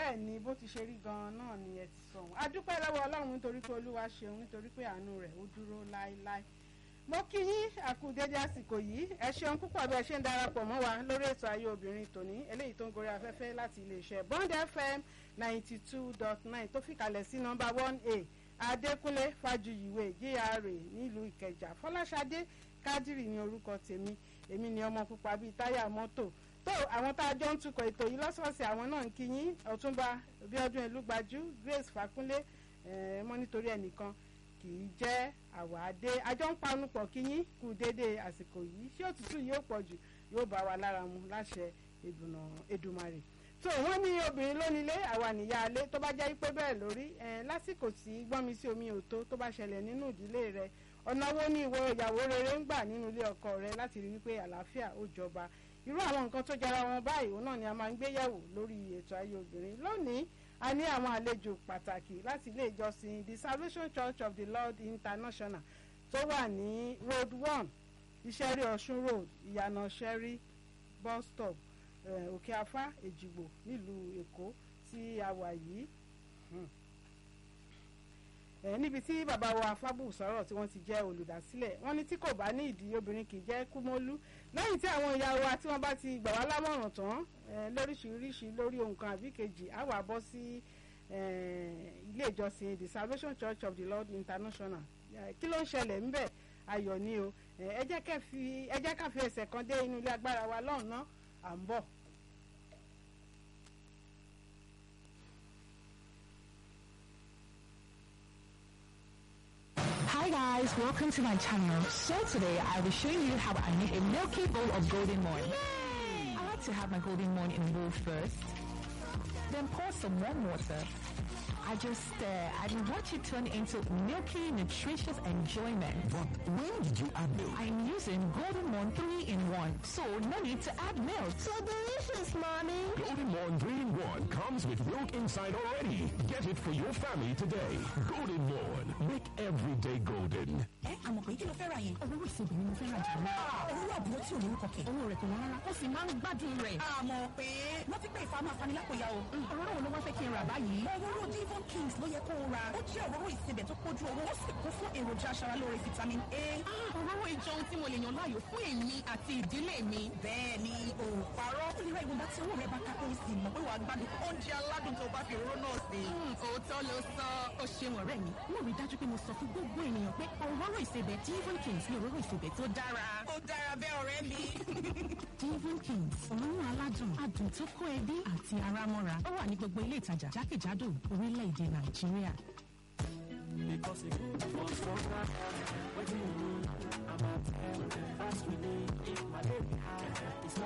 bẹ́ẹ̀ ni bó ti ṣe rí gan-an náà ni ẹ ti sọ wọn a dúpẹ́ lọ́wọ́ ọlọ́run nítorí pé olúwa ṣeun nítorí pé àánú rẹ̀ ó dúró láéláé mo kí yín àkú dédé àsìkò yìí ẹ ṣeun púpọ̀ bí ẹ ṣe ń darapọ̀ mọ́ wa lórí ètò ayé obìnrin tòní eléyìí tó ń gorí afẹ́fẹ́ láti iléeṣẹ́ Bond FM ninety two dot nine tó fìkàlẹ̀ sí nọ́mbà one a adékúnlé fájuyìwé GRA nílùú ìkẹjà fọláṣadé kádìrì ní orúkọ tèmi èmi ni ọmọ pupa bíi táyà mọ́tò tó àwọn tá a jọ ń tukọ̀ ètò yìí lọ́sọ̀ọ̀sẹ̀ àwọn náà ń kí yín ọ̀túnba bíọ́dún elúgbajú grace fàkúnlé mọ́ nítorí ẹnìkan kì í jẹ́ àwàdé àjọ ń panupọ̀ kí yín kú déédé àsìkò yìí ṣé òtútù yóò pọ̀ jù yóò bá wa lára mu láṣẹ ìdùnnà Èdùmàrè tó wọ́n ní obìnrin lónílé àwa nìyá alé tó bá jẹ́ pé bẹ́ẹ̀ lórí lásìkò tí gbọ́nmi sí omi òtó tó bá ṣẹlẹ̀ nínú ìdílé rẹ̀ ọ̀nà wo ni ìwọ ìyàwó rere ń gbà nínú ilé ọkọ rẹ láti rí wípé àlàáfíà ó jọba irú àwọn nǹkan tó jara wọn báyìí òun náà ni a máa ń gbé yẹ̀wò lórí ètò ayé obìnrin lónìí a ní àwọn àlejò pàtàkì láti ilé ìjọsìn the Salvation Church of the Lord International tó wà ní road one ìṣẹ́rí ọ̀ṣun road ìyànà ṣẹ́rí bus stop òkè afá èjìgbò nílùú èkó tí a wà yìí níbi tí bàbá wa fábù sọ̀rọ̀ tí wọ́n ti jẹ́ olùdásílẹ̀ wọ́n ní tí kò bá ní ìdí obìnrin kì í jẹ́ kúmọ́lú lẹ́yìn tí àwọn ìyá wa tí wọ́n bá ti gbà wá lámọ̀ràn tán lóríṣiríṣi lórí ohun kan àbí kejì á wà bọ́ sí ilé ìjọsìn the Salvation Church of the Lord International kí ló ń ṣẹlẹ̀ ńbẹ̀ ayọ̀ ni o ẹ jẹ́ ká fi ẹsẹ̀ kan dé inú ilé agbára wa lọ́hùn náà à ń bọ̀. Hi guys, welcome to my channel. So today I will show you how I make a milky bowl of golden morn. I like to have my golden morn in a bowl first, then pour some warm water. I just stir and watch it turn into milky, nutritious enjoyment. But when did you add milk? I'm using Golden Morn 3 in 1, so no need to add milk. So delicious, mommy. Golden Morn 3 in 1 comes with milk inside already. Get it for your family today. Golden Morn. Make every day golden. ẹ àmọ̀ pé kí ló fẹ́ ra yẹn. Owó ìsìnkú ni mo fẹ́ rajà náà. òwúrọ̀ àbúrò tí ò ní orúkọ kẹ̀. Owó rẹ̀ kò wọ́n rárá, ó sì máa ń gbádùn rẹ̀. àmọ̀ pé wọ́n ti pé ìfàmù afanilápòyà o. Òróró wo ló wá fẹ́ kí n rà báyìí? òróró Devon Kings ló yẹ kó o ra. ó jẹ́ òróró ìsebẹ̀ tó pójú owó ó sì kún fún èròjà aṣaralóore vitamin A. Òróró ìjọ ohun tí mo lè yàn láàyò fún èmi àti ìdílé mi. bẹ́ẹ̀ ni o ò parọ́. ó lè ra ìwọ̀nba tí owó rẹ̀ bá ká kó o sì mọ̀ pé wàá gbádùn oúnjẹ aládùn tó bá fi òróró náà sè. Òótọ́ ló sọ, ó ṣeun ọ̀rẹ́ mi. Mo rí dájú pé mo sọ fún gbogbo ènìyàn pé òróró ìsebẹ̀ Devon Kings ní òróró ìsebẹ̀ tó dára. ó dára bẹ́ẹ̀ ọ̀rẹ́ mi. Devon Kings, òórùn aládùn, adùn tó kó ẹbí àti ara mọ́ra. Ó wà ní gbogbo ilé ìtajà jákèjádò orílẹ̀-èdè Nàìjíríà. Because it was stronger, waiting you, I'm